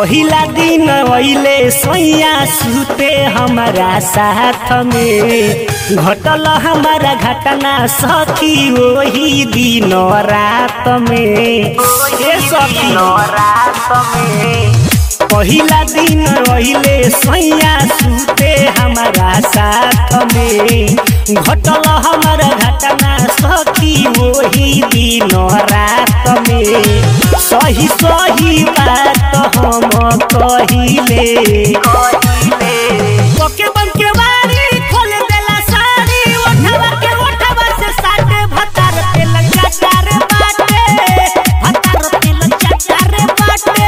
पहिला दिन अइले सोइया सुते हमारा साथ में घटल हमारा घटना सखी वही दिन रात में ए सखी पहिला दिन अइले सोइया सुते हमारा साथ में घटल हमारा घटना सखी वही दिन रात में सही सही बात हम कहिले ओके बन के बारी खोल देला सारी ओठवा के ओठवा से साटे भतार पे लगा चार बाटे भतार पे लगा चार बाटे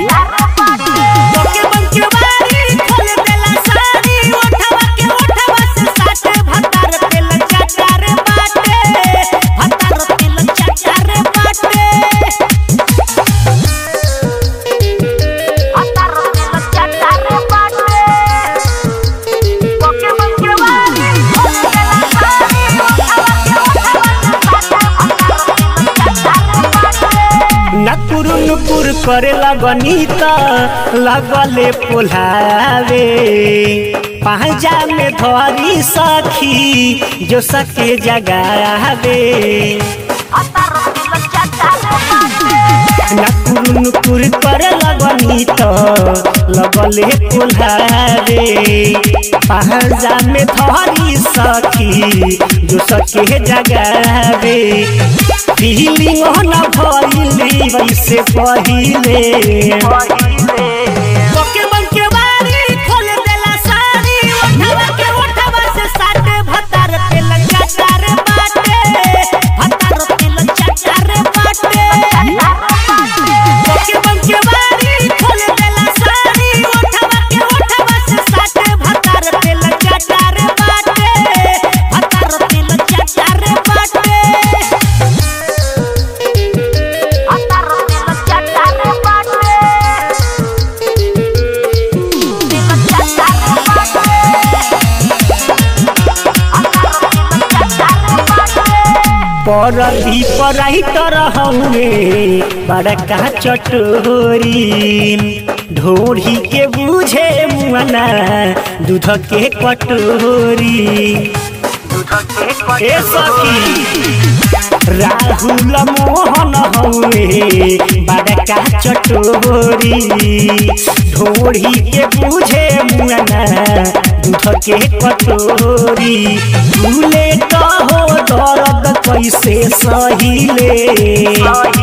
ओके बन के बारी खोल देला सारी ओठवा के ओठवा से साटे भतार पे लगा चार बाटे भतार पे लगा चार बाटे नकुरु नुकुर करे लगनी त लगले पोलावे पांजा में धरी सखी जो सके जगावे नकुरु नुकुर करे लगनी त लगले पोलावे पांजा में धरी सखी जो सके जगावे फीलिंग न भइली वैसे पहिले ओके बन के बारी खोल देला सारी ओठवा के ओठवा से साटे भतार पे लगा चार बाटे भतार पे लगा चार बाटे ओके बन के बारी खोल देला सारी ओठवा के ओठवा से साटे भतार पे लगा चार बाटे भतार पे लगा चार बाटे परदी पराइटर हउए बड़का चटोरी ढोरी के बुझे मुआना दूध के कटोरी ए सखी राहुल मोहन हउए बड़का चटोरी ढोरी के बुझे मुआना दूध के कटोरी भूले कहो दर्द कैसे सहिले